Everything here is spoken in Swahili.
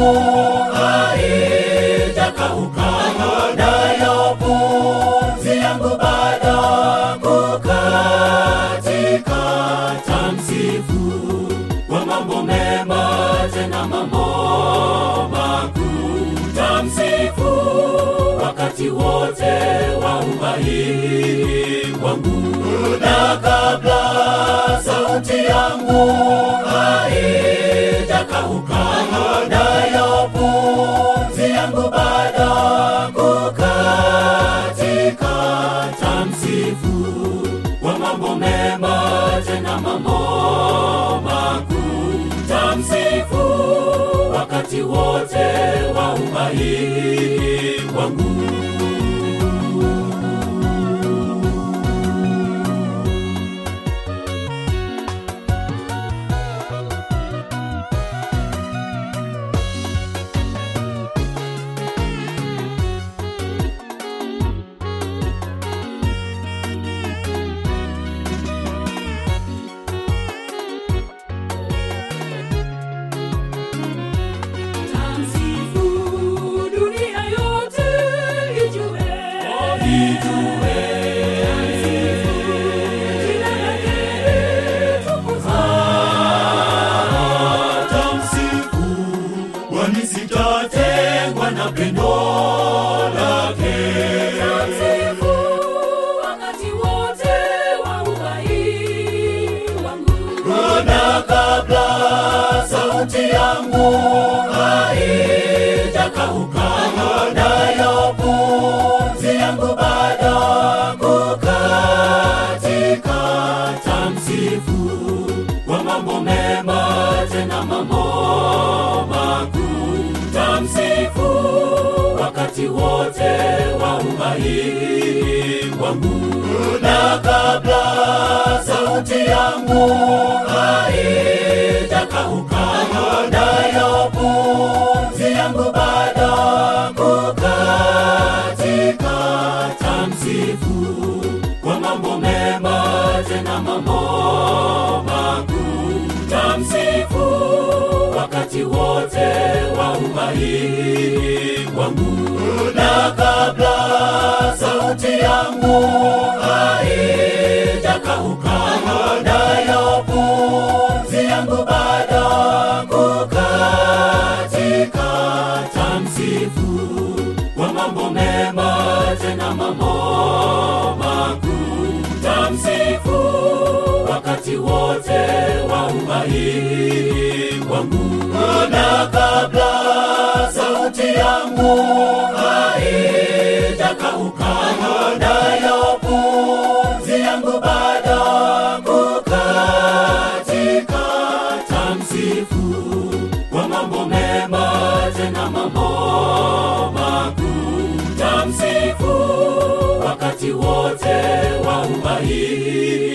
haijakauka, nayo pumzi yangu bado kukatika. Tamsifu kwa mambo mema, tena mambo makuu. Tamsifu wakati wote wa uhai wangu, na kabla sauti yangu haijakauka, nayo pumzi yangu bado kukatika. Tamsifu kwa mambo mema, tena mambo makuu. Tamsifu wakati wote wa uhai wangu. Tamsifu dunia yote ijue. Ijue. Jina lake litukuzwe. Tamsifu kwani sitatengwa na pendo lake. Tamsifu wakati wote wa uhai wangu. Na kabla sauti yangu haijakauka, nayo pumzi yangu bado kukatika. Tamsifu kwa mambo mema, tena mambo makuu. Tamsifu wakati wote wa uhai wangu, na kabla sauti yangu haijakauka, nayo pumzi yangu bado kukatika. Tamsifu kwa mambo mema, tena mambo makuu. Tamsifu wakati wote wa uhai wangu, na kabla sauti yangu haijakauka, nayo pumzi yangu bado kukatika. Tamsifu kwa mambo mema, tena mambo makuu. Tamsifu wakati wote wa uhai wangu, na kabla sauti yangu haijakauka, nayo pumzi yangu bado kukatika. Tamsifu kwa mambo mema, tena mambo makuu. Tamsifu wakati wote wa uhai